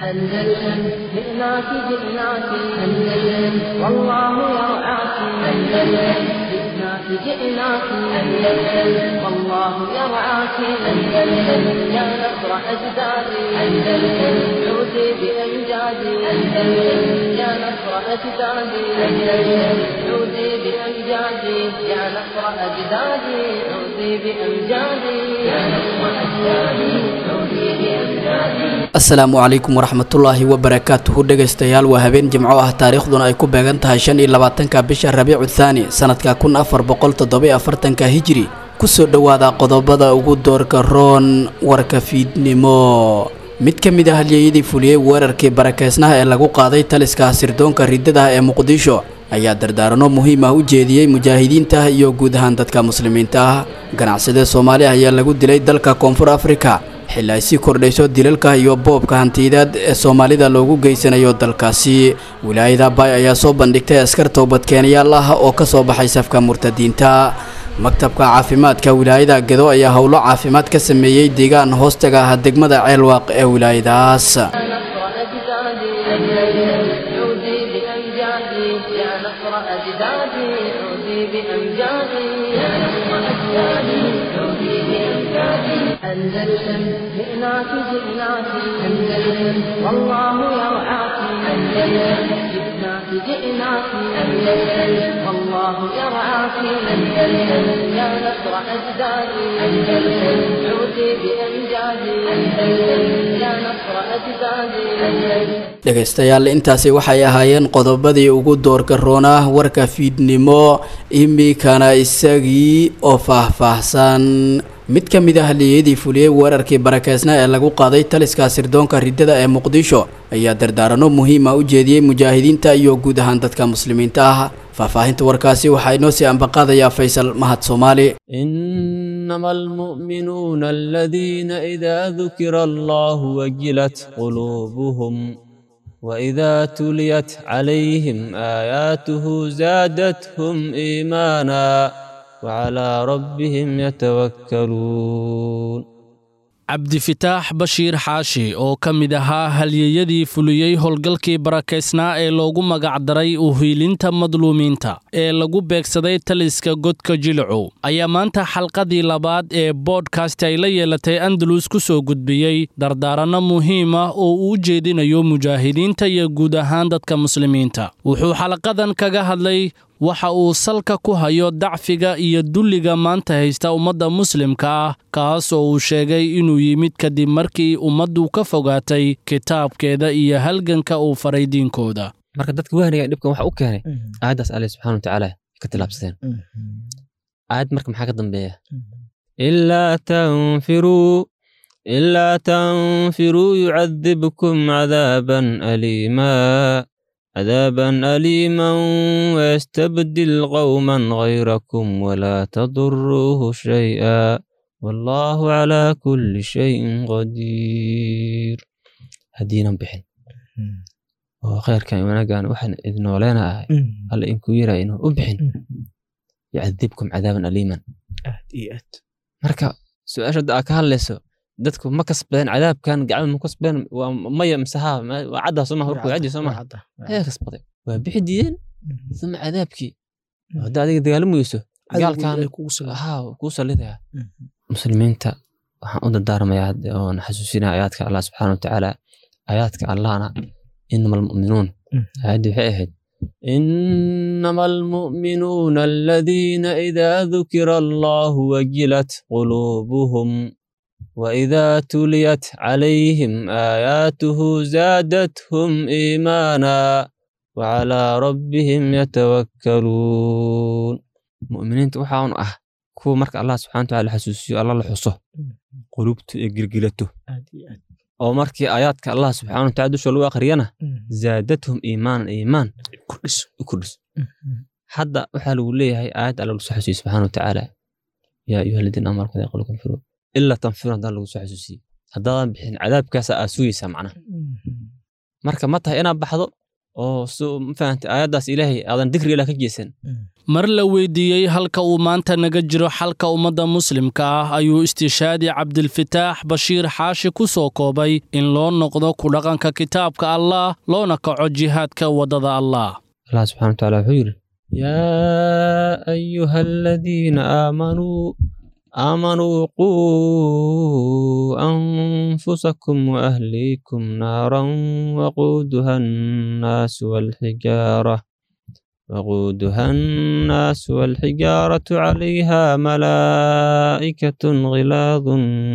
أندلسن جئناك جئناك أندلسن والله يرعاك أندلسن جئناك جئناك أندلسن والله يرعاك أندلسن يا نصر أجدادي أندلسن عودي بأمجادي أندلسن يا نصر أجدادي أندلسن عودي بأمجادي يا نصر أجدادي عودي بأمجادي يا نصر أجدادي عودي بأمجادي asalaamu calaykum waraxmatullaahi wabarakaatuhu dhegaystayaal waa habeen jimco ah taariikhduna ay ku beegan tahay shan iyo labaatanka bisha rabiicu thaani sanadka kun afar boqol toddobiyo afartanka hijiri kusoo dhowaada qodobada ugu doorka roon warka fiidnimo mid ka mid ah halyeyadii fuliyey weerarkii barakeysnaha ee lagu qaaday taliska sirdoonka riddada ee muqdisho ayaa dardaarano muhiim ah u jeediyey mujaahidiinta iyo guud ahaan dadka muslimiinta ah ganacsade soomaali ayaa lagu dilay dalka koonfur afrika xilli ay sii kordhayso dilalka iyo boobka hantiyadeed ee soomaalida loogu geysanayo dalkaasi wilaayada baay ayaa soo bandhigtay askar toobadkeenayaal ah oo ka soo baxay safka murtadiinta maktabka caafimaadka wilaayada gedo ayaa howlo caafimaad ka sameeyey deegaan hoostaga ah degmada ceelwaaq ee wilaayadaas يا نصر أجدادي عودي بأمجادي يا نصر أجدادي عودي بأمجادي يا نصر أجدادي عودي بأمجادي أندلسن جئناك جئناك أندلسن والله يرعاك أندلسن جئناك جئناك أندلسن والله يرعاك أندلسن يا نصر أجدادي أندلسن عودي بأمجادي أندلسن يا نصر أجدادي أندلسن dhegaystayaal intaasi waxay ahaayeen qodobadii ugu doorka roonah warka fiidnimo imikana isagii oo faahfaahsan mid ka mid ah haliyeyadii fuliyey weerarkii barakeysna ee lagu qaaday taliska sirdoonka riddada ee muqdisho ayaa dardaarano muhiima u jeediyey mujaahidiinta iyo guud ahaan dadka muslimiinta ah faahfaahinta warkaasi waxaa inoo sii ambaqaadayaa faysal mahad soomaali إنما المؤمنون الذين إذا ذكر الله وجلت قلوبهم وإذا تليت عليهم آياته زادتهم إيمانا وعلى ربهم يتوكلون cabdifitaax bashiir xaashi oo ka mid ahaa halyeyadii fuliyey howlgalkii barakaysnaa ee loogu magacdaray uhiilinta madluumiinta ee lagu beegsaday taliska godka jilicow ayaa maanta xalqadii labaad ee boodkast ay la yeelatay andalus ku soo gudbiyey dardaaranno muhiim ah oo uu u jeedinayo mujaahidiinta iyo guud ahaan dadka muslimiinta wuxuu xalaqadan kaga hadlay waxa uu salka ku hayo dacfiga iyo dulliga maanta haysta ummadda muslimka ah kaas oo uu sheegay inuu yimid kadib markii ummaddu ka fogaatay kitaabkeeda iyo halganka uu faray diinkooda marka dadka wahniga dhibkan waxa u keenay aayaddaas alle subxana watacaala ka tilaabsadeen aayad marka maxaa ka dambeeya ilaa tanfiruu ilaa tanfiruu yucadibkum cadaaban aliimaa عذابا أليما ويستبدل قوما غيركم ولا تضروه شيئا والله على كل شيء قدير هدينا بحن وخير كان ونقان وحن إذن ولينا هلا إنكو يرى إنه أبحن يعذبكم عذابا أليما مركا سؤال شد أكهل لسو dadku ma kasbadeen cadaabkan gacmo ma kasbadeen waa maya misehaa waa caddaa soo maha warku caji soo maha ayaa kasbaday waa bixi diideen uma cadaabkii hadda adiga dagaalamayso gaalkan haa kuu sallidaya muslimiinta waxaan u dardaarmayaa oon xasuusinaya aayaadka allah subxaana watacaala aayaadka allahna inama almu'minuun aayaddii waxay ahayd إنما المؤمنون الذين إذا ذكر الله وجلت قلوبهم وإذا تليت عليهم آياته زادتهم إيمانا وعلى ربهم يتوكلون مؤمنين waxaan ah kuwa marka Allah subhanahu wa ta'ala xasuusiyo Allah la xuso qulubtu ay gilgilato oo markii aayaadka Allah subhanahu wa ta'ala dusha lagu akhriyana zaadathum iimaan iimaan kordhis kordhis hadda waxaa lagu leeyahay aayad Allah lagu xasuusiyo subhanahu wa ta'ala yaa ayyuhalladhina aamanu qad yaqulukum firu ilaa tanfiru haddaan lagu soo xasuusiyey haddaadan bixin cadaabkaasa aa sugaysaa macnaha marka ma tahay inaad baxdo oo so ma fahamtay aayaddaas ilaahay aadan dikriga ilaah ka jeesan mar la weydiiyey halka uu maanta naga jiro xalka ummadda muslimka ah ayuu istishaadi cabdilfataax bashiir xaashi ku soo koobay in loo noqdo ku dhaqanka kitaabka allah loona kaco jihaadka waddada allah allah subxana wataala wuxuu yidhi yaa ayuha aladiina aamanuu aamanuu quu anfusakum waahliikum naaran waquuduha annaasu walxijaara وقودها الناس والحجارة عليها ملائكة غلاظ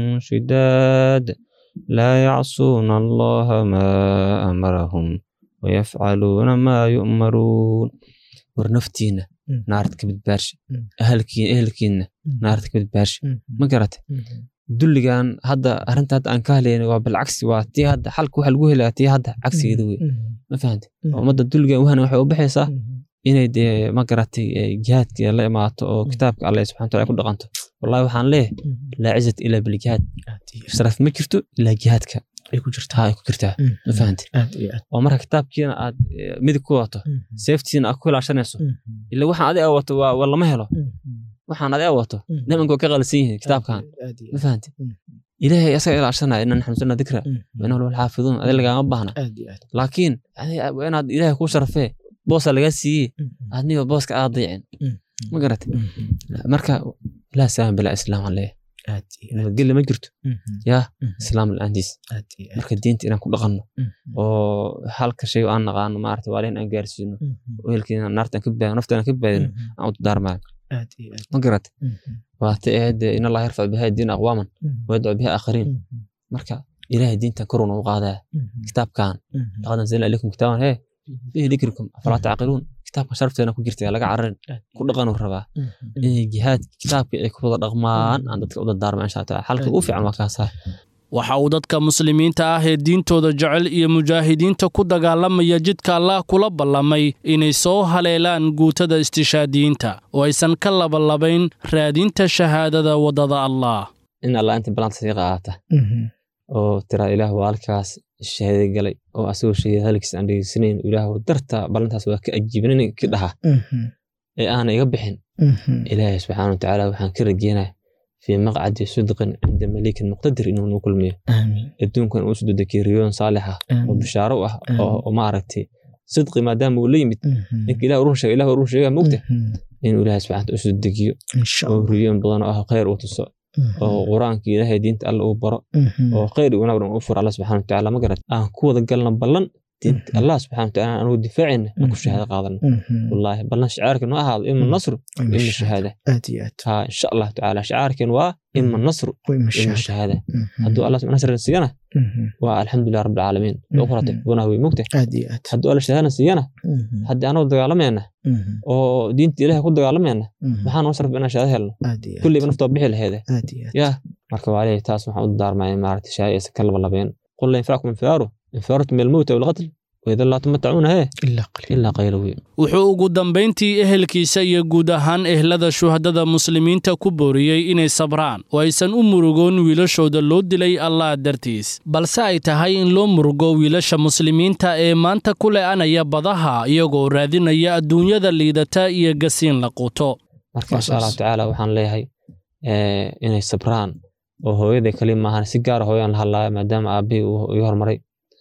شداد لا يعصون الله ما أمرهم ويفعلون ما يؤمرون ورنفتينا نارت كبد بارش أهلكي أهلكينا نارت كبد بارش ما قرأت dulligan hadda arrinta hadda aan ka hadlayna waa balcagsi waa tii hadda xalka waxa lagu helaa tii hadda cagsigeeda wey ma fahante ummadda dulligan wahana waxay u baxaysaa inay dee ma garatay jihaadka la imaato oo kitaabka alle subxana wataala ku dhaqanto wallahi waxaan leeyahay laa cizat ilaa biljihaad sharaf ma jirto ilaa jihaadka ay ku jirtaa ay ku jirtaa ma fahante oo marka kitaabkiina aad midig ku wato seeftiina aad ku ilaashanayso ila waxaan adiga wato waa lama helo waxaan adiga wato nimanka waa ka qalsan yihiin kitaabkan ma fahante ilaahay asaga ilaashanaya inaan xamsana dikra wainahu lahu xaafiduun adiga lagaama baahna laakiin waa inaad ilaahay kuu sharafee boosa lagaa siiyey adniba booska aad dayicin ma garatay marka laa saaman bilaa islaam aan leeyahay nabadgelya ma jirto yaa islaam la-aantiis marka diinta inaan ku dhaqanno oo halka shay aan naqaano maarata waalihin aan gaarsiino weelkiina naartaan ka baadino naftaan ka baadino aan u daarmaayo ma garatay waata ahayd in allah yarfac bihaa diin aqwaaman wayadcu bihaa aakhariin marka ilaahay diintan koruna u qaadaya kitaabkan laqad anzalna ilaykum kitaaban hee fihi dikrikum afalaa tacqiluun kitaabka sharafteena ku jirta laga cararin ku dhaqanuu rabaa inay jihaad kitaabka ay ku wada dhaqmaan aan dadka u dardaarma insha allah xalka ugu fiican waa kaasaa waxa uu dadka muslimiinta ah ee diintooda jecel iyo mujaahidiinta ku dagaalamaya jidka allah kula ballamay inay soo haleelaan guutada istishaadiyiinta oo aysan ka labalabayn raadinta shahaadada waddada allah in allah inta balanta sii qaata oo tiraa ilaah waa halkaas shahaada galay oo asagoo shahiid halkiis aan dhegeysanayn ilaah darta ballantaas waa ka ajiibnan ki dhaha ee aana iga bixin ilaahay subxaana watacaala waxaan ka rajeynaya fii maqcadi sidqin cinda malikin muqtadir inuu nuu kulmiyo adduunkan uu sudo dakiriyoon saalix ah oo bishaaro ah oo maaragtay sidqi maadaama uu la yimid ninka ilah run sheega ilah run sheega mogta inuu ilaahay subxaana u sudo degiyo oo riyoon badan oo ah khayr uu tuso oo qur-aanka ilaahay diinta alla uu baro oo khayr iyo wanaag dhan u furo alla subxana watacaala ma garat aan ku wada galna ballan diinta allah subxana watacaala anugu difaacayna aan ku shahaado qaadana wallaahi ballan shicaarka noo ahaado ima nasru ima shahaada ha insha allah tacaala shicaarkeen waa ima nasru ima shahaada hadduu allah nasrina siiyana waa alxamdulilah rabbi alcaalamiin uqrata wanah wey mogta hadduu alla shahaadana siiyana haddii anoo dagaalamayna oo diinta ilahay ku dagaalamayna maxaa noo sharaf inaan shahaado helno kulliba naftoo bixi laheede yaa marka waa leeyahay taas waxaan u daarmaya maaragtay shahaada aysan ka labalabeen qul la yanfacakum infaaru infaartum min almowti aw alqatl waida laa tumatacuuna hee ilaa qayla wey wuxuu ugu dambayntii ehelkiisa iyo guud ahaan ehlada shuhadada muslimiinta ku booriyey inay sabraan oo aysan u murugoon wiilashooda loo dilay allah dartiis balse ay tahay in loo murugo wiilasha muslimiinta ee maanta ku le'anaya badaha iyagoo raadinaya adduunyada liidata iyo gasiin la quuto marka insha allahu tacaala waxaan leeyahay inay sabraan oo hooyaday kali maahan si gaara hooyaan la hadlaya maadaama aabihii uu iga hormaray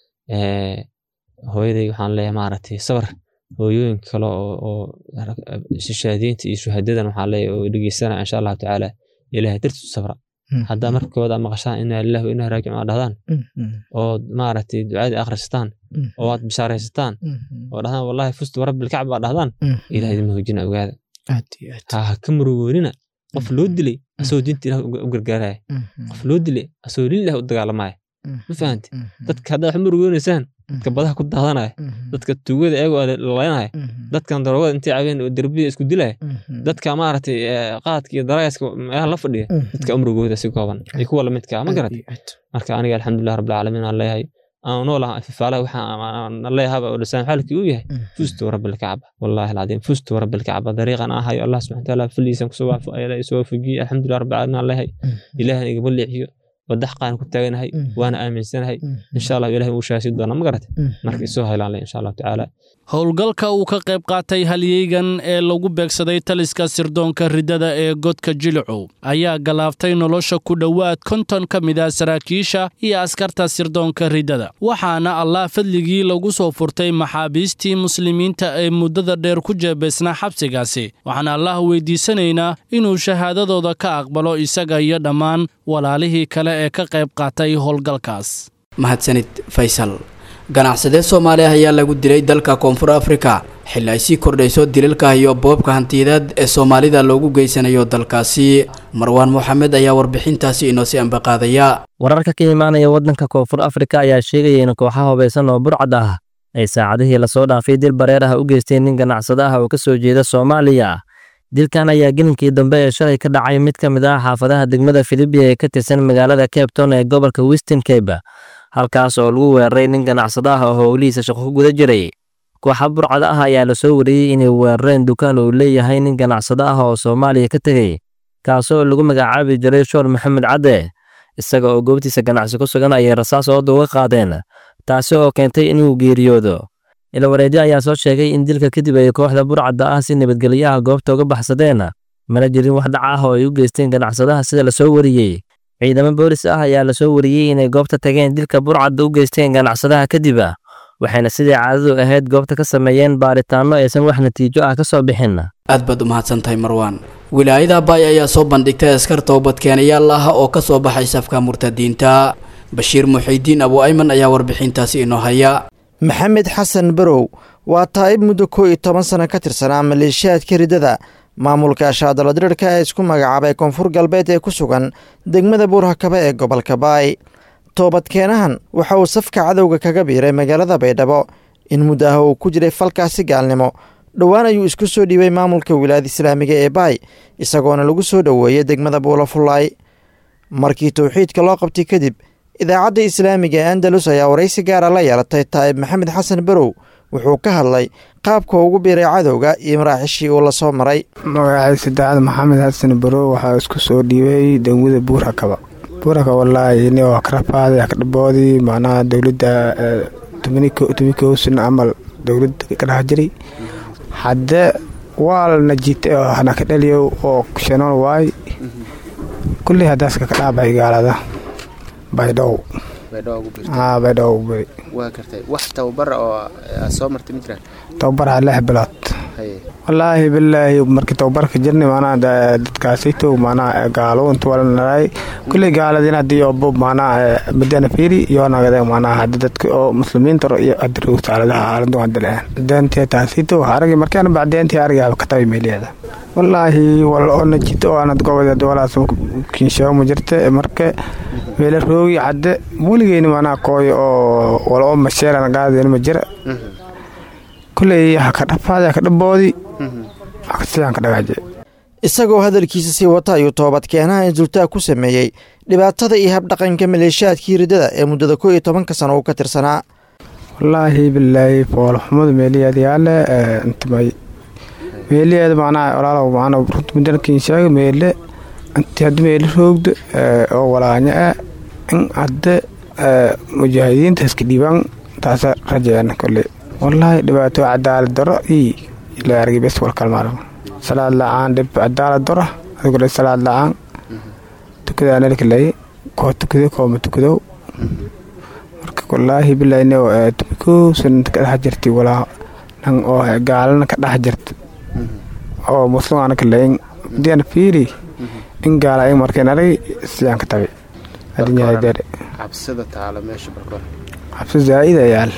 hooyaday waxaan leeyahay maaragtay sabar hooyooyinka kale oo shishaadiinta iyo shuhadadan waxaan leeyahay oo dhegeysanaya insha allahu tacaala ilaahay dartiisu sabra haddaa markooda maqashaan inaa lillahi wa inaa raajicuun aad dhahdaan oo maaragtay ducadii akhrisataan oo aad bishaaraysataan oo dhahdaan wallahi fustu rabbilkacba aad dhahdaan ilaah idin hoojina ogaada ha ka murugoonina qof loo dilay asagoo diinta ilaah u gargaaraya qof loo dilay asagoo lillahi u dagaalamaya ma fahanti dadka haddaad wax murugoonaysaan dadka badaha ku daadanaya dadka tugada eegoo lalaynaya dadkan daroogada intay cabeen oo derbiyada isku dilaya dadka maaragtay qaadka iyo daraayaska meelaha la fadhiya dadka umrugooda si kooban iyo kuwa lamidka ma garat marka aniga alxamdulilah rabbilcaalamiin aan leeyahay aan noolaha fifaalaha waxaan leeyahaba oo lisaan xaalkii uu yahay fustu rabbilkacba wallahi alcadiim fustu rabbilkacba dariiqan aan hayo allah subxana wataala faliisan kusoo waafaqaya soo waafajiyey alxamdulilah rabbilcaalamiin aan leeyahay ilaahan igama leexiyo wadda xaqaan ku taaganahay waana aaminsanahay insha allah ilahay uu shaasi doona ma garate marka isoo helaanle insha allahu tacaala howlgalka uu ka qayb qaatay halyeygan ee lagu beegsaday taliska sirdoonka riddada ee godka jilicow ayaa galaaftay nolosha ku dhowaad konton ka mid ah saraakiisha iyo askarta sirdoonka riddada waxaana allah fadligii lagu soo furtay maxaabiistii muslimiinta ee muddada dheer ku jeebaysnaa xabsigaasi waxaan allah weydiisanaynaa inuu shahaadadooda ka aqbalo isaga iyo dhammaan walaalihii kale ee ka qayb qaatay howlgalkaas mahadsanid faysal ganacsadee soomaaliya ayaa lagu dilay dalka koonfur afrika xilli ay sii kordhayso dilalka iyo boobka hantiyadeed ee soomaalida loogu geysanayo dalkaasi marwaan moxamed ayaa warbixintaasi inoo si ambaqaadaya wararka ka imaanaya waddanka koonfur afrika ayaa sheegaya in kooxaha hubaysan oo burcad ah ay saacadihii lasoo dhaafay dil bareer ah u geysteen nin ganacsado ah oo ka soo jeeda soomaaliya dilkan ayaa gelinkii dambe ee shalay ka dhacay mid ka mid ah xaafadaha degmada filibiya ee ka tirsan magaalada cape town ee gobolka western cape halkaas oo lagu weeraray nin ganacsado ah oo howlihiisa shaqo ku guda jiray kooxa burcad ah ayaa lasoo wariyey inay weerareen dukaan uu leeyahay nin ganacsado ah oo soomaaliya ka tegey kaasoo lagu magacaabi jiray shoor maxamed cadde isaga oo goobtiisa ganacsi ku sugan ayay rasaas ooda uga qaadeen taasi oo keentay inuu geeriyoodo ilawareedyo ayaa soo sheegay in dilka kadib ay kooxda burcadda ah si nabadgelyaha goobta uga baxsadeen mana jirin wax dhac ah oo ay u geysteen ganacsadaha sida lasoo wariyey ciidamo boolis ah ayaa lasoo wariyey inay goobta tageen dilka burcadda u geysteen ganacsadaha kadib waxayna sidii caadadu ahayd goobta ka sameeyeen baaritaanno aysan wax natiijo ah ka soo bixin aad baad u mahadsantahay marwaan wilaayada baay ayaa soo bandhigtay askar toobadkeenayaal ah oo ka soo baxay safka murtadiinta bashiir muxiidiin abu ayman ayaa warbixintaasi inoo haya maxamed xasan barow waa taa'ib muddo koo iyo toban sano ka tirsanaa maleeshiyaadka riddada maamulka shaadaladirirka ee isku magacaabay koonfur galbeed ee ku sugan degmada buurhakaba ee gobolka baay toobadkeenahan waxa uu safka cadowga kaga biiray magaalada baydhabo in muddo ah uu ku jiray falkaasi gaalnimo dhowaan ayuu isku soo dhiibay maamulka wilaayada islaamiga ee baay isagoona lagu soo dhoweeyey degmada buulafullaay markii towxiidka loo qabtay kadib idaacadda islaamiga ee andalus ayaa waraysi gaara la yeelatay taa'ib maxamed xasan barow wuxuu ka hadlay qaabka ugu biiray cadowga iyo maraaxishii uu la soo maray magacay saddexaad maxamed xasan barow waxaa isku soo dhiibay degmada buurhakaba buurhakaba wallaahi ni waa ka rafaaday akdhaboodii macnaha dowladda tumikowsan camal dowladda ka dhex jiray hadde waa la najitay oo hana ka dhaliyo oo shanoon waay kulley haddaaska ka dhaabay gaalada baydhow baydhow beri waa gartay wax tababara oo aad soo martay ma jiraan tababarha lix bilood wallaahi bilaahi markii tababarka jirnay maanaa dadkaasayto maanaa gaalo inta wala naraay kulley gaaladin haddii obo maanaa madana fiiri iyo nagade maanaa haddi dadka oo muslimiinta iyo adirow taaladaha aaladu hadalean deentee taasayto aragi markaan bacdeentii arigaaba katabay meeliyeeda wallaahi wal oo najito oo aanad gobodeed walaas kinsheego ma jirta marka meela roogi cadde weligeyni maanaa kooyo oo wal oo masheerana gaadeen ma jira kulley haka dhafaada haka dhaboodi sidaan ka dhagaaje isagoo hadalkiisa sii wata ayuu toobadkeenaha insultaag ku sameeyey dhibaatada iyo habdhaqanka maleeshiyaadkii riddada ee muddada koo iyo tobanka sano uu ka tirsanaa wallaahi bilaahi foolxumada meeliyeed yaale intimay meeliyeed macnaha walaalow macnaa runta mudankiin sheega meele inti haddi meele roogda oo walaanya ah in hadde mujaahidiinta iska dhiibaan taasa rajeena kolley wallaahi dhibaato cadaalad daro ii ila argay bes walkalmaaro salaad la-aan dhib cadaalad daro adigule salaad la-aan tukadaa nalkalay koo tukado kooma tukadow marka wallaahi bilayne tumikowsan ka dhex jirtay walaa nan oo gaalana ka dhex jirta oo muslimaana kalayn diana fiiri in gaala ay markeen arag sidaan ka tabi adinyaadere cabsida taalo meesha barkoon cabsi zaa'id ayaal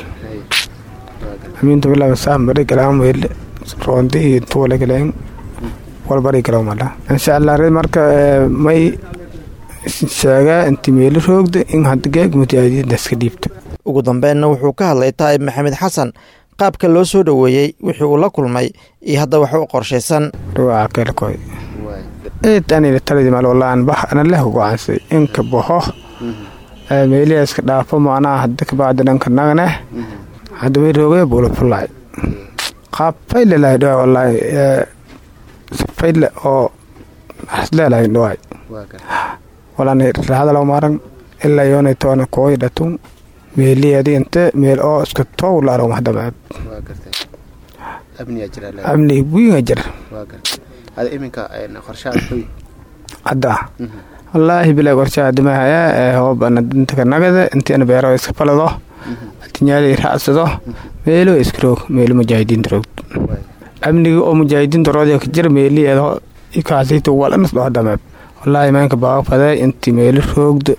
amiinta bilaa saa mari galaan weyle roonti iyo tuwale galeen walbari galaw mala insha allah red marka may sheegaa inti meelo roogda in hadgeeg mujaahidiinta iska dhiibto ugu dambeenna wuxuu ka hadlay taa'ib maxamed xasan qaabka loo soo dhoweeyey wixii uu la kulmay iyo hadda wax u qorshaysan dhawaaca keelkoy eed anina taladi mal wallaan bah ana leh go'aansay inka baxo meeliya iska dhaafo macnaha hadda kabacdi dhanka nagneh hadda way roogee buula fullaay qaab fayle lahay dhawaay wallaahi fayle oo hasleelahay dhawaay walaan raadalaw maaran ilaa yoonay toona kooy dhatun meeliyeedi inte meel oo iska toow la arag maxdamaad waa gartay amniyaa jira la- amni wiinga jira waa gartay ada iminka een, qorshaha koy hadda wallaahi bilaa qorshe adimahaya ee hoobana dintaka nagada intiina beero iska falado adinyaada raacsado meelo iskaroog meelo mujaahidiinta roog amniga oo mujaahidiinta roodya ka jira meeliyeeda kaasiita walanas dho hadamaab wallaahi maanka baaga faday inti meelo roogda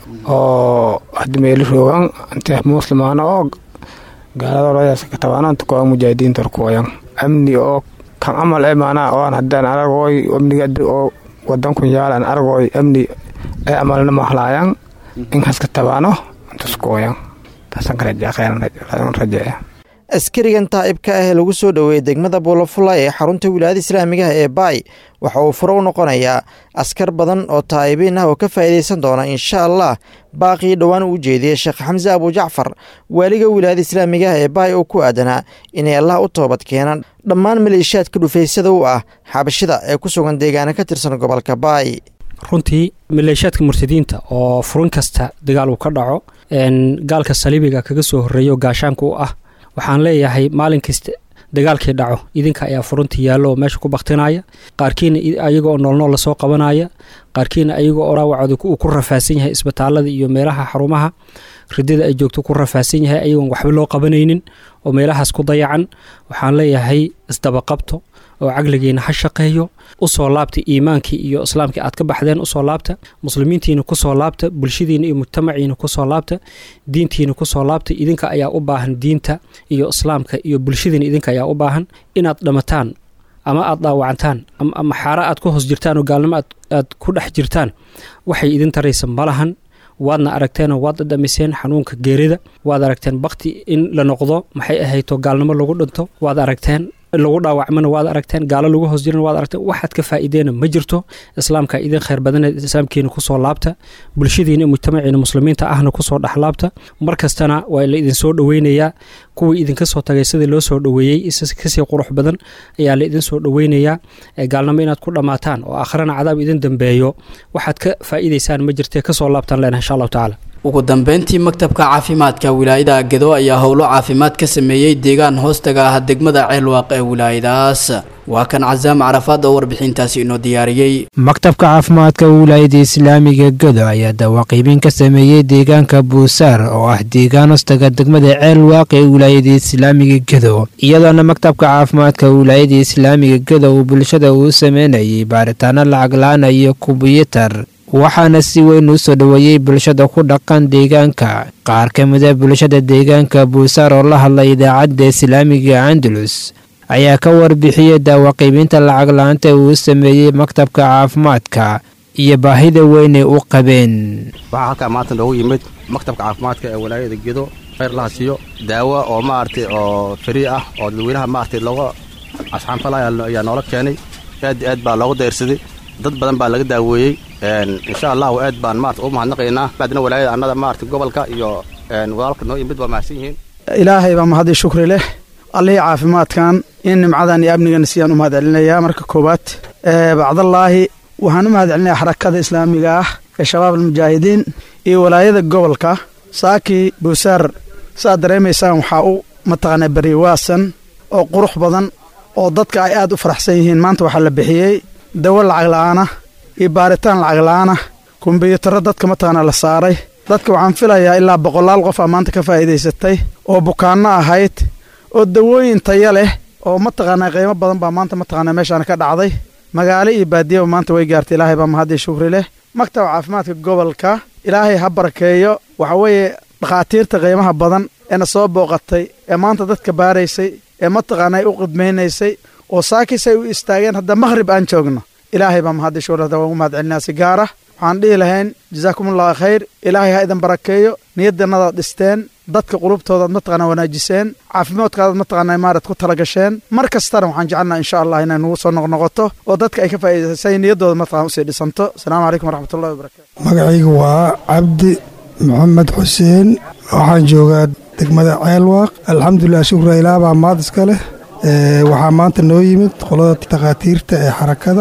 oo hadda meelo roogan inti muslimaana oo gaalada roodyaas ka tabaana inta koo mujaahidiinta horkooyan amni oo kan camal ee maanaa oo aan haddaan aragooy amniga oo wadanku yaalan aragooy amni ee amalna mahlaayaan inkaas ka tabaano intaskooyan taasaan ka rajaa khayran rajeeya askarigan taa'ibka ah ee lagu soo dhoweeyey degmada buulafula ee xarunta wilaayada islaamigaha ee baay waxa uu furo u noqonayaa askar badan oo taa'ibiin ah oo ka faa'iidaysan doona insha allah baaqii dhowaan u jeediyey sheekh xamse abujacfar waaliga wilaayada islaamigaha ee baay oo ku aadanaa inay allah u toobad keenaan dhammaan maleeshiyaadka dhufaysada u ah xabashida ee ku sugan deegaana ka tirsan gobolka baay runtii maleeshiyaadka murtadiinta oo furin kasta dagaal uu ka dhaco gaalka saliibiga kaga soo horreeya oo gaashaanka u ah waxaan leeyahay maalin kasta dagaalkii dhaco idinka ayaa furuntii yaallo oo meesha ku baktinaya qaarkiina ayaga oo noolnool lasoo qabanaya qaarkiina ayaga oo raawacooda uu ku rafaasan yahay isbitaalada iyo meelaha xarumaha ridada ay joogto ku rafaasan yahay ayagoon waxba loo qabanaynin oo meelahaas ku dayacan waxaan leeyahay isdabaqabto oo caqligiina ha shaqeeyo usoo laabta iimaankii iyo islaamkii aad ka baxdeen usoo laabta muslimiintiina kusoo laabta bulshadiina iyo mujtamaciina kusoo laabta diintiina kusoo laabta idinka ayaa u baahan diinta iyo islaamka iyo bulshadiina idinka ayaa u baahan inaad dhamataan ama aad dhaawacantaan ama xaara aad ku hoos jirtaan oo gaalnimo aad ku dhex jirtaan waxay idin taraysa malahan waadna aragteenoo waad dhadhamiseen xanuunka geerida waad aragteen bakti in la noqdo maxay ahayto gaalnimo lagu dhinto waad aragteen lagu dhaawacmana waad aragteen gaalo lagu hoos jiran waad aragteen waxaad ka faa'iideena ma jirto islaamka idin khayr badaneed islaamkiina kusoo laabta bulshadiina mujtamaciina muslimiinta ahna kusoo dhexlaabta mar kastana waa la idin soo dhoweynayaa kuwii idinka soo tagay sidii loo soo dhoweeyey kasii qurux badan ayaa la idin soo dhoweynayaa gaalnimo inaad ku dhammaataan oo akhrana cadaab idin dambeeyo waxaad ka faa'iidaysaan ma jirtee kasoo laabtaan leenahay insha allahu tacaala ugu dambeyntii maktabka caafimaadka wilaayada gedo ayaa howlo caafimaad ka sameeyey deegaan hoostaga ah degmada ceelwaaq ee wilaayadaas waa kan casaam carafaad oo warbixintaasi inoo diyaariyey maktabka caafimaadka wilaayada islaamiga gedo ayaa dawaaqiibin ka sameeyey deegaanka buusaar oo ah deegaan hoostaga degmada ceelwaaq ee wilaayada islaamiga gedo iyadoona maktabka caafimaadka wilaayada islaamiga gedo uu bulshada uu sameynayay baaritaano lacag la-aan iyo kumbuyuutar waxaana si weyn u soo dhoweeyey bulshada ku dhaqan deegaanka qaar ka mida bulshada deegaanka buusaar oo la hadlay idaacadda islaamiga andalus ayaa ka warbixiyey daawaqiibinta lacag la-aanta uu sameeyey maktabka caafimaadka iyo baahida weynay u qabeen waxaa halkaa maanta noogu yimid maktabka caafimaadka ee walaayada gedo khayr laha siiyo daawo oo maaragtay oo farii ah oo dadweynaha maaragtay looga asxaanfalaya ayaa noola keenay aad aad baa looga dayrsaday dad badan baa laga daaweeyey insha allahu aad baan maarata u mahadnaqaynaa baadna walaayada annada maarata gobolka iyo wadaalka noo yimid waa mahadsan yihiin ilaahay baa mahadii shukri leh allihii caafimaadkan in nimcadan iyo amnigan siyaan u mahad celinayaa marka koowaad bacdallaahi waxaan u mahad celinayaa xarakada islaamiga ah ee shabaab almujaahidiin iyo walaayada gobolka saakii buusaar saaad dareemaysaan waxaa u mataqaanaa beriwaasan oo qurux badan oo dadka ay aad u faraxsan yihiin maanta waxaa la bixiyey dawo lacag la'aana iyo baaritaan lacag la'aana kumbiyuutarro dadka mataqaana la saaray dadka waxaan filayaa ilaa boqolaal qof aa maanta ka faa'iidaysatay oo bukaanno ahayd oo dawooyin taya leh oo mataqaanaa qiimo badan baa maanta mataqaanaa meeshaan ka dhacday magaalo iyo baadiyaba maanta way gaartay ilaahay baa mahaddii shukri leh maktab caafimaadka gobolka ilaahay ha barakeeyo waxa weeye dhakhaatiirta qiimaha badan eena soo booqatay ee maanta dadka baaraysay ee mataqaanaa u qidmaynaysay oo saakisay u istaageen hadda makhrib aan joogno ilaahay baa mahadii shuurada waan ugu mahad celinaa si gaara waxaan dhihi lahayn jasaakumullahu khayr ilaahay ha idin barakeeyo niyadannadaad dhisteen dadka qulubtoodaad mataqaanaa wanaajiseen caafimaadkaadaad mataqaanaa maarad ku tala gasheen mar kastana waxaan jecelnaa insha allah inay nugu soo noqnoqoto oo dadka ay ka faa'iidaysay niyaddooda mataqana usii dhisanto asalaamu calaykum waraxmatullahi wabarakatu magacaygu waa cabdi maxamed xuseen waxaan joogaa degmada ceelwaaq alxamdulilah shukra ilaah baa maad iska leh waxaa maanta noo yimid qolada takhaatiirta ee xarakada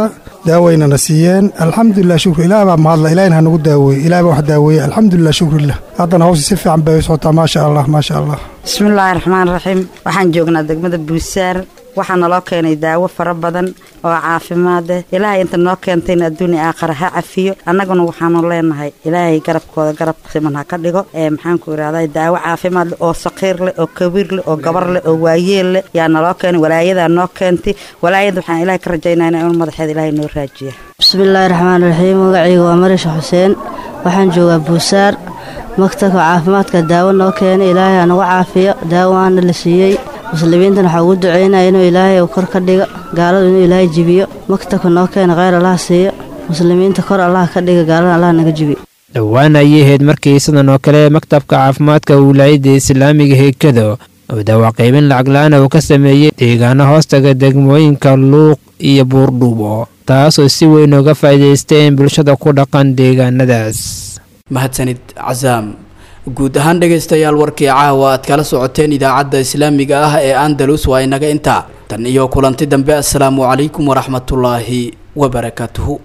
daawaynana siiyeen alxamdulilah shukr ilaah baa mahadla ilahina ha nagu daaweeye ilaah baa wax daaweeye alxamdulilah shukrillah haddana hawsha si fiican bay u socotaa maasha allah maasha allah bismillaahi raxmaan raxiim waxaan joognaa degmada buusaar waxaa naloo keenay daawo fara badan oo caafimaad eh ilaahay inta noo keentayna adduunya aakhara ha cafiyo annaguna waxaanu leenahay ilaahay garabkooda garab siman ha ka dhigo ee maxaanku idhahdaa daawo caafimaad leh oo saqiir leh oo kabiir leh oo gabar leh oo waayeel leh yaa naloo keenay walaayadaa noo keentay walaayada waxaan ilaahay ka rajaynayna inuu madaxeeda ilaahay noo raajiya bismillaahi raxmaan raxiim magacayga waa marisha xuseen waxaan joogaa buusaar maktabka caafimaadka daawo noo keenay ilaahay hanagu caafiyo daawaana la siiyey muslimiintan waxaa ugu ducaynaya inuu ilaahay kor ka dhigo gaaladu inuu ilaahay jibiyo maktabka noo keena kheyr allaha siiyo muslimiinta kor allaha ka dhiga gaalada allaha naga jibiyo dhowaan ayay ahayd markii sidan oo kale maktabka caafimaadka wilaayadda islaamiga heekado oo daawaqaybin lacag la-aana uu ka sameeyey deegaano hoostaga degmooyinka luuq iyo buurdhuubo taasoo si weyn uga faa'iidaysteen bulshada ku dhaqan deegaanadaas mahadsanid casaam guud ahaan dhegaystayaal warkii caawa aad kala socoteen idaacadda islaamiga ah ee andalus waa inaga intaa tan iyo kulanti dambe assalaamu calaykum waraxmatullaahi wabarakaatuhu